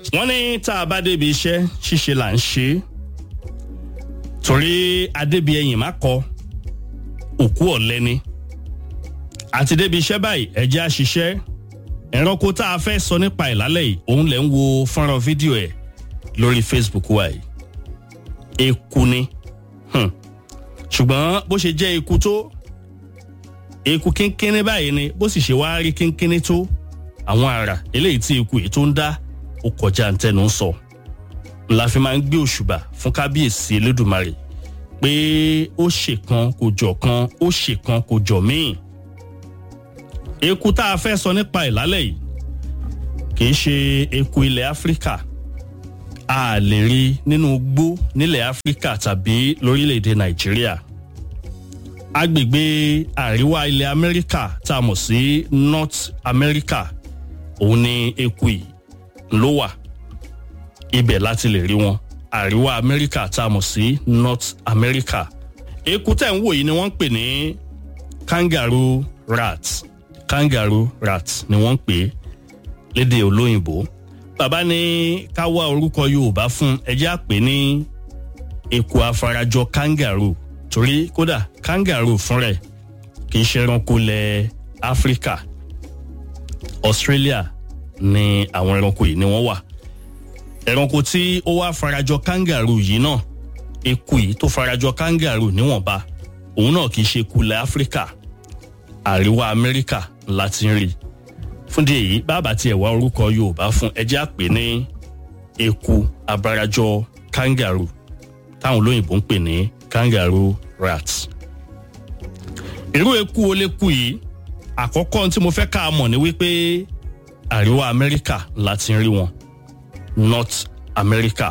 wọ́n ní tá a bá débi iṣẹ́ ṣíṣe là ń ṣe é torí adébíyẹyìn má kọ òkú ọ̀lẹ́ ni àti débi iṣẹ́ báyìí ẹ̀jẹ̀ àṣìṣẹ́ ẹranko tá a fẹ́ sọ nípa ìlálẹ̀ yìí òun lẹ̀ ń wo fọ́nrán fídíò ẹ̀ lórí facebook wa yìí eku ni hmm. ṣùgbọ́n bó ṣe jẹ́ eku tó eku kínkínní báyìí ni bó sì ṣe wá rí kínkínní tó àwọn àrà eléyìí tí eku yìí tó ń dá ó kọjá ntẹnu ń sọ la fi máa ń gbé òṣùbà fún kábíyèsí elédùnmarè pé ó ṣèkan kò jọ kan ó ṣèkan kò jọ míì eku tá a fẹ́ sọ nípa ìlálẹ̀ yìí kì í ṣe eku ilẹ̀ áfíríkà a lè rí nínú igbó nílẹ̀ áfíríkà tàbí lórílẹ̀‐èdè nàìjíríà agbègbè àríwá ilẹ̀ amẹ́ríkà tá a mọ̀ sí north america òun ni eku yìí ló wà ibẹ̀ láti lè rí wọn àríwá amẹ́ríkà tá a mọ̀ sí north america eku tẹ̀ ń wò yìí ni wọ́n ń pè ní kangaroo rat kangaroo rat ni wọ́n ń pè é lédè olóyìnbó bàbá ní ká wá orúkọ yorùbá fún ẹjẹ́ àpè ní eku afarajọ kangaroo torí kódà kangaroo fún rẹ̀ kì í ṣe ẹranko lẹ̀ áfíríkà australia ni àwọn ẹranko yìí ni wọ́n wà ẹranko tí ó wá farajọ kangaroo yìí náà eku yìí tó farajọ kangaroo níwọ̀nba òun náà kì í ṣe eku lẹ̀ áfíríkà àríwá amẹ́ríkà láti ń rí fúndì èyí bàbá tiẹ̀ wá orúkọ yorùbá fún ẹjẹ́ àpè ní eku abarajọ kangaroo táwọn olóyìnbó ń pè ní kangaroo rat. irú eku oléku yìí àkọ́kọ́ tí mo fẹ́ ká a mọ̀ ni wípé àríwá amẹ́ríkà láti ń rí wọn north america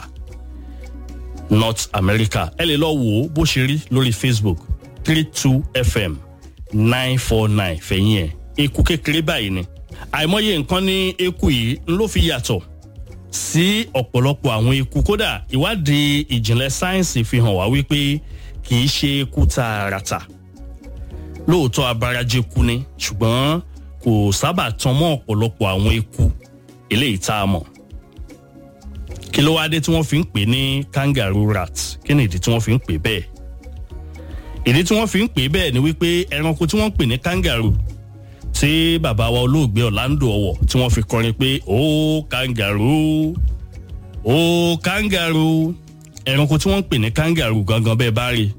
north america ẹ lè lọ wò ó bó ṣe rí lórí facebook three two fm nine four nine fẹ̀yìn ẹ̀ eku kékeré báyìí ni àìmọye nǹkan ní eku yìí ló fi yàtọ̀ sí ọ̀pọ̀lọpọ̀ àwọn eku kódà ìwádìí ìjìnlẹ̀ sáyẹ́nsì fi hàn wá wípé kì í ṣe eku tààràtà lóòótọ́ abarajẹ́ku ni ṣùgbọ́n kò sábà tan mọ́ ọ̀pọ̀lọpọ̀ àwọn eku eléyìí tá a mọ̀ kí ló wáá dé tí wọ́n fi ń pè ní kangaroo rat kí ni ìdí tí wọ́n fi ń pè bẹ́ẹ̀ ìdí tí wọ́n fi ń pè bẹ́ẹ̀ ni wípé ẹranko tí wọ́n ń pè ní kangaroo tí bàbá wa olóògbé ọ̀làǹdò ọ̀wọ̀ tí wọ́n fi kọrin pé ó kangaroo ó kangaroo ẹranko tí wọ́n ń pè ní kangaroo gangan bẹ́ẹ̀ bá rí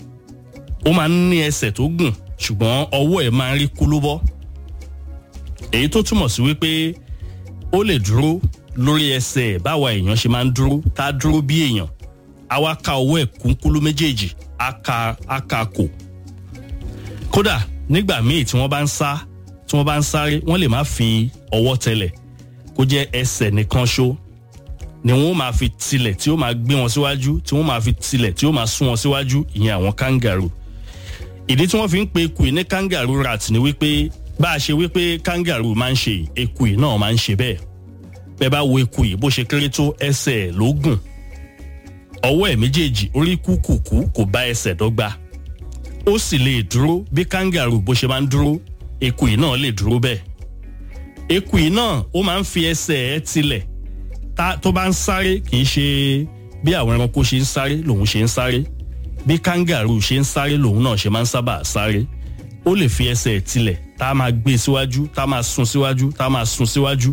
ó máa ń ní ẹsẹ̀ tó gùn ṣùgbọ́n ọwọ́ ẹ̀ máa ń rí kúlúbọ́ èyí tó túmọ̀ sí wípé ó lè dúró lórí ẹsẹ̀ báwa èèyàn ṣe máa ń dúró tá a dúró bí èèyàn á wá ka ọwọ́ ẹ̀ kúnkúlú méjèèjì á ka á ka kò kódà nígbà míì tí wọ́n bá ń sá tí wọ́n bá ń sáré wọ́n lè má fi ọwọ́ tẹlẹ̀ kó jẹ́ ẹsẹ̀ nìkan ṣó ni wọ́n máa fi tilẹ̀ tí ó máa gbé wọn síwájú tí wọ́n máa fi tilẹ̀ tí ó máa sún wọn síwájú ìyẹn àwọn kangaroo ìdí tí wọ́n fi ń pe eku yìí ní kangaroo rat ni wípé bá a ṣe wípé kangaroo máa ń ṣe eku yìí náà máa ń ṣe bẹ́ẹ̀ bẹ́ẹ̀ bá wo eku yìí bó ṣe kéré tó ẹsẹ̀ ẹ̀ ló gùn ọwọ́ ẹ̀ méjèèjì orí kúkùkù kò bá ẹsẹ̀ dọ́gba ó sì lè dúró bí kangaroo bó ṣe máa ń dúró eku yìí náà lè dúró bẹ́ẹ̀ eku yìí náà ó máa ń fi ẹsẹ̀ ẹ̀ tilẹ̀ tó bá ń sáré kì í ṣe bí àwọn ẹranko ṣe ń sáré lòun ṣe ń sáré bí kangaroo ṣe ń sáré lòun náà ṣe máa ń sábà sáré ó lè fi ẹsẹ̀ ẹ̀ tilẹ̀ tá a máa gbé síwájú tá a máa sun síwájú tá a máa sun síwájú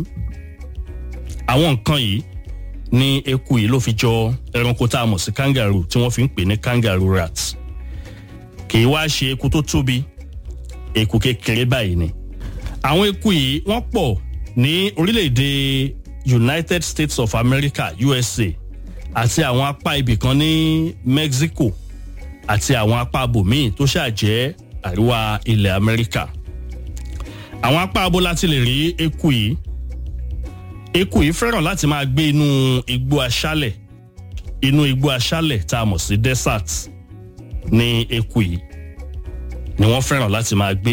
àwọn nǹkan yìí ní eku yìí ló fi jọ ẹranko tá a mọ̀ sí kangaroo tí wọ́n fi ń pè ní kangaroo rat kì í wá ṣe eku tó tóbi eku kékeré báyìí ni àwọn eku yìí wọ́n pọ̀ ní orílẹ̀-èdè united states of america usa àti àwọn apá ibì kan ní mexico àti àwọn apá abòmíì tó ṣàjẹ́ àríwá ilẹ̀ amẹ́ríkà àwọn apá abo láti lè rí eku yìí eku yìí fẹ́ràn láti máa gbé inú igbó aṣálẹ̀ inú igbó aṣálẹ̀ tá a mọ̀ sí desert ní eku yìí ni wọ́n fẹ́ràn láti máa gbé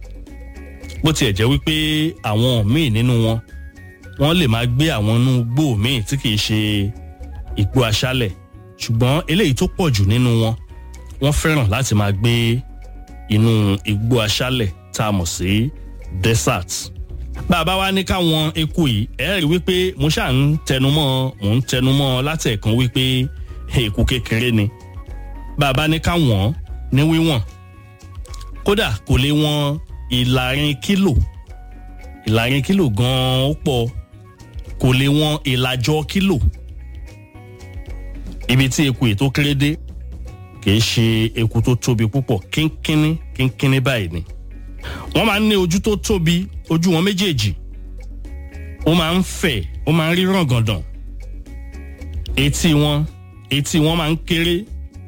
bó tiẹ̀ jẹ́ wípé àwọn míì nínú wọn wọ́n lè máa gbé àwọn inú igbó míì tí kìí ṣe igbó aṣálẹ̀ ṣùgbọ́n eléyìí tó pọ̀ jù nínú wọn wọ́n fẹ́ràn láti máa gbé inú igbó aṣálẹ̀ tá a mọ̀ sí desert bàbá wa ní káwọn eku yìí ẹ rí wípé mo ṣáà ń tẹnumọ́ mò ń tẹnumọ́ látẹ̀kan wípé eku kékeré ni bàbá ní káwọn ní wíwọ̀n kódà kò lè wọn ìlàrin kílò ìlàrin kílò gan-an ó pọ̀ kò lè wọn ìlàjọ kílò ibi tí eku yìí tó kéré dé kì í ṣe eku tó tóbi púpọ̀ kínkínní kínkínní báyìí ni wọ́n máa ń ní ojú tó tóbi ojú wọn méjèèjì ó máa ń fẹ̀ ó máa ń rí ràngàndàn etí wọn etí wọn máa ń kéré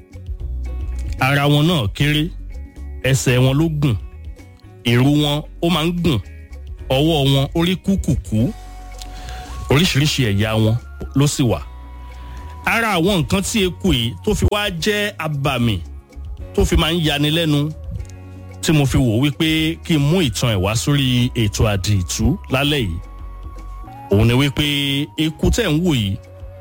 ara wọn náà kéré ẹsẹ̀ wọn ló gùn ìrù wọn ó máa ń gùn ọwọ́ wọn orí kúkùkú oríṣiríṣi ẹ̀yà wọn ló sì wà ara àwọn nǹkan tí eku yìí tó fi wá jẹ́ abàmì tó fi máa ń yani lẹ́nu tí mo fi wò wípé kí n mú ìtàn ẹ̀ wá sórí ètò àdìtú lálẹ́ yìí òun ni wípé eku tẹ̀ ń wò yìí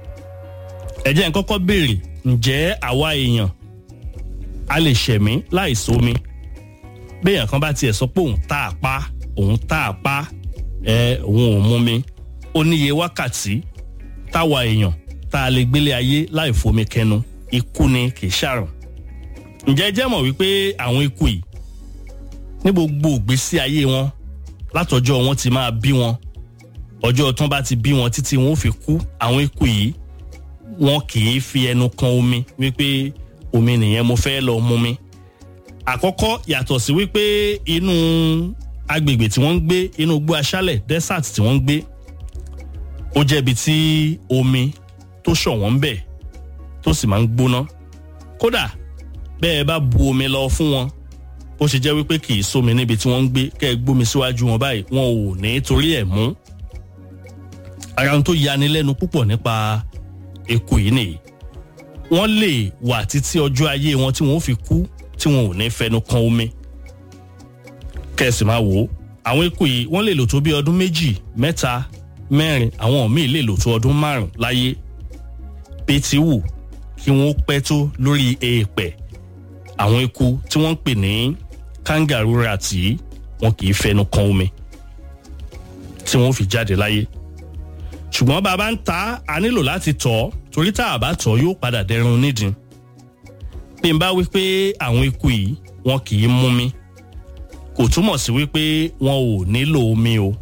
ẹ jẹ́ n kọ́kọ́ béèrè ǹjẹ́ àwa èèyàn a lè ṣẹ̀mí láì sómi béèyàn kan bá tiẹ̀ sọ pé òun tá a pa òun tá a pa ẹ òun ò mú mi ó níye wákàtí táwa èèyàn tá a lè gbélé ayé láì fomi kẹnu ikú ni kì í ṣàrùn ǹjẹ́ ẹ jẹ́ mọ̀ wípé àwọn ikú yìí ní gbogbo ìgbésí ayé wọn látọjọ́ wọn ti máa bí wọn ọjọ́ tán bá ti bí wọn títí wọn ò fi kú àwọn ikú yìí wọn kì í fi ẹnu kan omi wípé omi nìyẹn mo fẹ́ lọ mú mi àkọ́kọ́ yàtọ̀ sí wípé inú agbègbè tí wọ́n ń gbé inú igbó aṣálẹ̀ desert tí wọ́n ń gbé ó jẹ́bi tí omi tó ṣọ̀wọ́n ń bẹ̀ tó sì máa ń gbóná kódà bẹ́ẹ̀ bá bu omi lọ fún wọn ó ṣe jẹ́ wípé kì í sómi níbi tí wọ́n ń gbé kẹ́ ẹ gbómi síwájú wọn báyìí wọn ò ní torí ẹ̀ mú ara ohun tó yani lẹ́nu púpọ̀ nípa eku yìí nìyí wọ́n lè wà títí ọjọ́ ayé wọn tí wọ́n fi kú tí wọn ò ní fẹnu kan omi kẹ́sì máa wò ó àwọn eku yìí wọ́n lè lò tó bí ọdún méjì mẹ́ta mẹ́rin àwọn míì lè lò tó ọdún márùn láyé bí ti wù kí wọ́n pẹ́ tó lórí èèpẹ̀ àwọn eku tí wọ́n ń pè ní kangaroo rat yìí wọn kì í fẹnu kan omi tí wọ́n fi jáde láyé ṣùgbọ́n bàbá ń ta a nílò láti tọ̀ ọ́ torí tá a bá tọ̀ yóò padà dẹrun nídìí bí n bá wí pé àwọn eku yìí wọn kì í mú mi kò túmọ̀ sí wípé wọn ò nílò omi o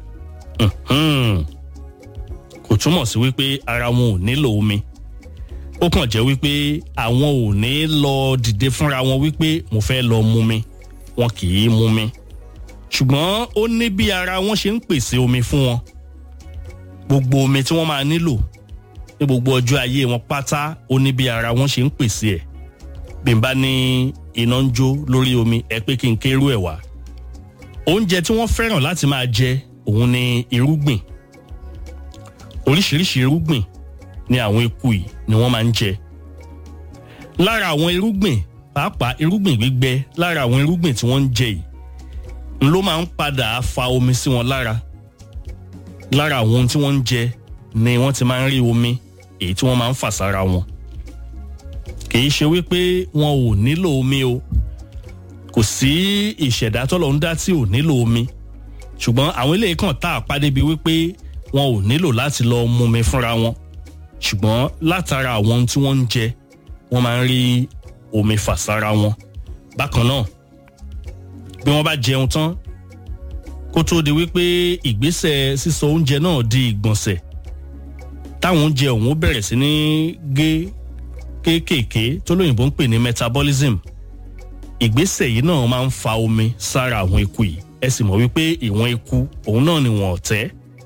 kò túmọ̀ sí wípé ara wọn ò nílò omi ó kàn jẹ́ wípé àwọn ò ní lọ dìde fúnra wọn wípé mo fẹ́ lọ mú mi wọn kì í mú mi ṣùgbọ́n ó ní bí ara wọn ṣe ń pèsè omi fún wọn gbogbo omi tí wọ́n máa nílò ní gbogbo ọjọ́ ayé wọn pátá ó ní bí ara wọn ṣe ń pèsè ẹ̀ bí n bá ní iná ń jó lórí omi ẹ pé kí n kérú ẹ̀ wá oúnjẹ tí wọ́n fẹ́ràn láti máa jẹ òun ni irúgbìn oríṣiríṣi irúgbìn ni àwọn eku yìí ni wọ́n máa ń jẹ lára àwọn irúgbìn pàápàá irúgbìn gbígbẹ lára àwọn irúgbìn tí wọ́n ń jẹ yìí ló máa ń padà fa omi sí wọn lára lára àwọn ohun tí wọ́n ń jẹ ni wọ́n ti máa ń rí omi èyí tí wọ́n máa ń fà sára wọn kì í ṣe wípé wọn ò nílò omi o kò sí ìṣẹ̀dá tọ́lọ̀ ń dá tí ò nílò omi ṣùgbọ́n àwọn eléyìí kan tá a pàdé bíi wípé wọn ò nílò láti lọ mú mi fúnra wọn ṣùgbọ́n látara àwọn ohun tí wọ́n ń jẹ wọ́n máa ń rí omi fà sára wọn bákan náà bí wọ́n bá jẹun tán kó tó di wípé ìgbésẹ̀ sísọ oúnjẹ náà di ìgbọ̀nsẹ̀ táwọn oúnjẹ ọ̀hún bẹ̀rẹ̀ sí ní gé kéékèèké tó lóyìnbó ń pè ní metabolism ìgbésẹ̀ yìí náà máa ń fa omi sára àwọn eku yìí ẹ sì mọ̀ wípé ìwọ̀n eku òun náà ni wọ́n ọ̀tẹ́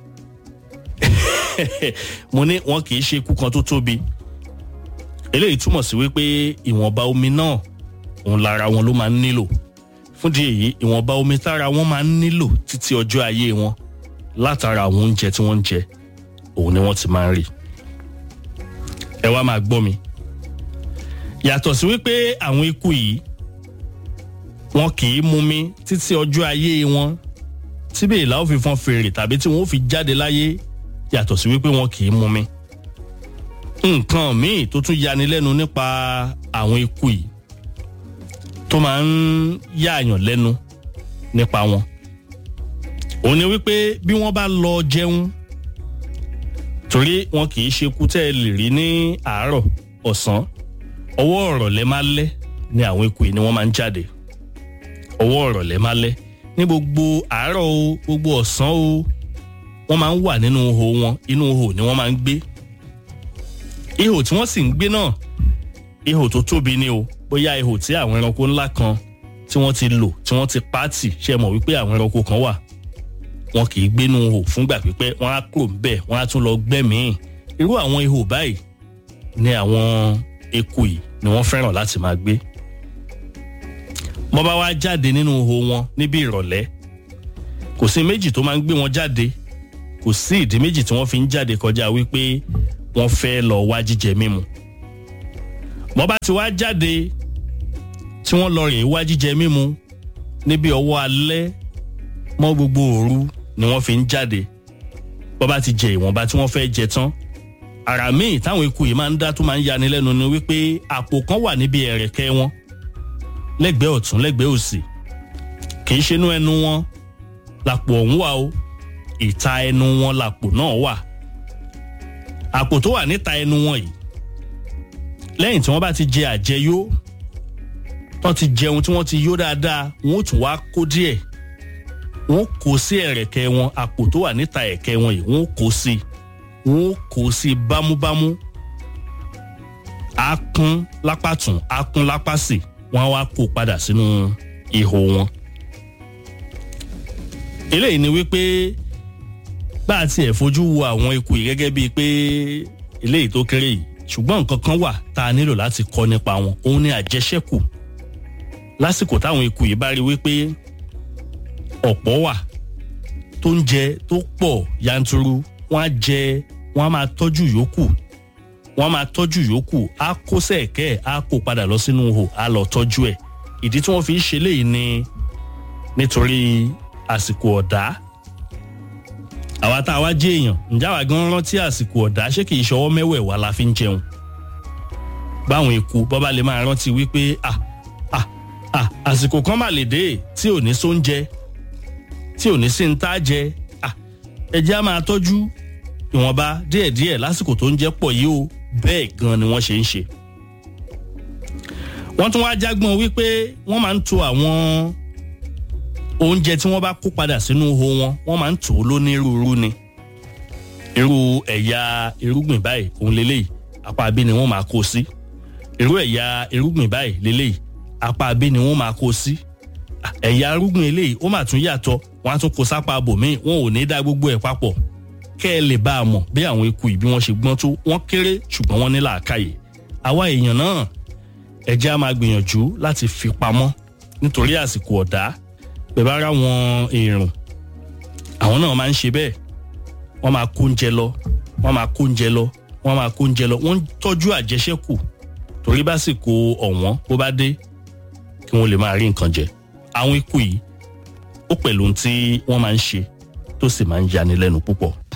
mo ní wọn kì í ṣe eku kan tó tóbi eléyìí túmọ̀ sí wípé ìwọ̀nba omi náà òun lára wọn ló máa ń nílò fúndì èyí ìwọ̀nba omi tára wọn máa ń nílò títí ọjọ́ ayé wọn látara àwọn oúnjẹ tí wọ́n ń jẹ òun ni wọ́n ti máa ń rí ẹ wá máa gbọ́ mi yàtọ̀ sí wípé àwọn eku yìí wọn kì í mumi títí ọjọ́ ayé wọn tíbi ìlà ó fi fọn fèrè tàbí tí wọn ó fi jáde láyé yàtọ̀ sí wípé wọn kì í mumi. nǹkan míì tó tún yani lẹ́nu nípa àwọn eku yìí tó máa ń yáàyàn lẹ́nu nípa wọn òun ni wípé bí wọ́n bá lọ jẹun torí wọn kì í ṣe kú tẹ́ ẹ lè rí ní àárọ̀ ọ̀sán ọwọ́ ọ̀rọ̀lẹ́ máa lẹ́ ni àwọn eku yìí ni wọ́n máa ń jáde ọwọ́ ọ̀rọ̀lẹ́ máa lẹ́ ní gbogbo àárọ̀ o gbogbo ọ̀sán o wọ́n máa ń wà nínú ihò wọn inú ihò ni wọ́n máa ń gbé ihò tí wọ́n sì ń gbé náà ihò tó tóbi ni o bóyá ihò tí àwọn ẹranko ńlá kan tí wọ́n ti lò tí wọ́n ti pààtì ṣe mọ̀ wípé àwọn ẹranko kan wà wọn kì í gbénu ihò fúngbà pípẹ́ wọ́n á kúrò ńbẹ̀ wọ́n á tún lọ gbẹ́mìí irú àwọn ihò báyìí ni àwọn eku yìí ni wọ́n fẹ́ràn láti máa gbé wọ́n bá wá jáde nínú ihò wọn níbi ìrọ̀lẹ́ kò sí méjì tó máa ń gbé wọn jáde kò sí ìdí méjì tí wọ́n fi ń jáde kọjá wípé wọ́n fẹ́ lọ wá jíjẹ mímu wọ́n bá ti wá jáde tí wọ́n lọ rìn wá jíjẹ mímu níbi ọwọ́ alẹ́ mọ́ gbogbo òru ni wọ́n fi ń jáde wọ́n bá ti jẹ ìwọ̀nba tí wọ́n fẹ́ jẹ tán àrà míì táwọn eku yìí máa ń dá tó máa ń yani lẹ́nu ni wípé àpò kan wà níbi ẹ̀rẹ̀kẹ́ wọn lẹ́gbẹ̀ẹ́ ọ̀tún lẹ́gbẹ̀ẹ́ òsì kì í ṣe inú ẹnu wọn làpò ọ̀hún wà o ìta ẹnu wọn làpò náà wà àpò tó wà níta ẹnu wọn yìí lẹ́yìn tí wọ́n bá ti jẹ àjẹyó wọ́n ti jẹun tí wọ́n ti yó dáadáa wọ́n ó tún wá kó díẹ̀ wọ́n kó sí ẹ̀rẹ̀kẹ́ wọn àpò tó wà níta ẹ̀kẹ́ wọn yìí wọ́n kó sí wọ́n kó sí bámúbámú á kún lápá tún á kún lápá sí wọ́n á wá kó padà sínú ihò wọn. eléyìí ni wípé bá a tiẹ̀ fojú wo àwọn eku yìí gẹ́gẹ́ bíi pé eléyìí tó kéré yìí ṣùgbọ́n nǹkan kan wà tá a nílò láti kọ́ nípa wọn òun ni àjẹṣẹ́kù lásìkò táwọn eku yìí bá rí wípé ọ̀pọ̀ wà tó ń jẹ tó pọ̀ yanturu wọ́n á jẹ wọ́n á máa tọ́jú yòókù wọ́n á máa tọ́jú yòókù á kó sẹ̀kẹ́ á kó padà lọ sínú ihò á lọ tọ́jú ẹ̀ ìdí tí wọ́n fi ń ṣe léyìí ni nítorí àsìkò ọ̀dá àwa tá a wá jẹ́ èèyàn ǹjẹ́ àwa gan rántí àsìkò ọ̀dá ṣé kì í ṣọwọ́ mẹ́wẹ̀ẹ̀wá la fi ń jẹun báwọn eku bọ́ba lè máa rántí wípé ah ah ah àsìkò kan mà lè dé tí ò ní sóúnjẹ tí ò ní sí ń tá jẹ ah ẹjẹ́ á máa tọ́jú ìwọ̀nba díẹ̀díẹ̀ lásìkò tó ń jẹ́ pọ̀ yìí o bẹ́ẹ̀ gan ni wọ́n ṣe ń ṣe. wọ́n tún wá jágbọ́n wípé wọ́n máa ń to àwọn oúnjẹ tí wọ́n bá kó padà sínú ihò wọn wọ́n máa ń tò ó lónírúurú ni irú ẹ̀yà irúgbìn báyìí òun lélẹ́yìí apá abí ni wọ́n máa kó sí irú ẹ̀yà irúgbìn báyìí lélẹ́yìí apá abí ni wọ́n máa kó sí ẹ̀yà irúgbìn eléyìí ó mà tún yàtọ̀ wọ́n á tún kó sápá abòmíì wọn ò ní dá gbogbo ẹ̀ papọ̀ kẹ́ ẹ lè bá a mọ̀ bí àwọn eku yìí bí wọ́n ṣe gbọ́n tó wọ́n kéré ṣùgbọ́n wọ́n ní làákàyè àwa èèyàn náà ẹ jẹ́ á máa gbìyànjú láti fi pamọ́ nítorí àsìkò ọ̀dá bẹ́ẹ̀ bá rá wọn èrùn àwọn náà máa ń ṣe bẹ́ẹ̀ wọ́n máa kó oúnjẹ lọ wọ́n máa kó oúnjẹ lọ wọ́n máa kó oúnjẹ lọ wọ́n ń tọ́jú àjẹṣẹ́kù torí básìkò ọ̀wọ́n bó bá dé kí wọ́n lè máa rí nǹkan jẹ àwọn eku yìí ó pẹ̀lú ohun tí wọ́n máa ń ṣe tó sì máa ń yani lẹ́nu púpọ̀.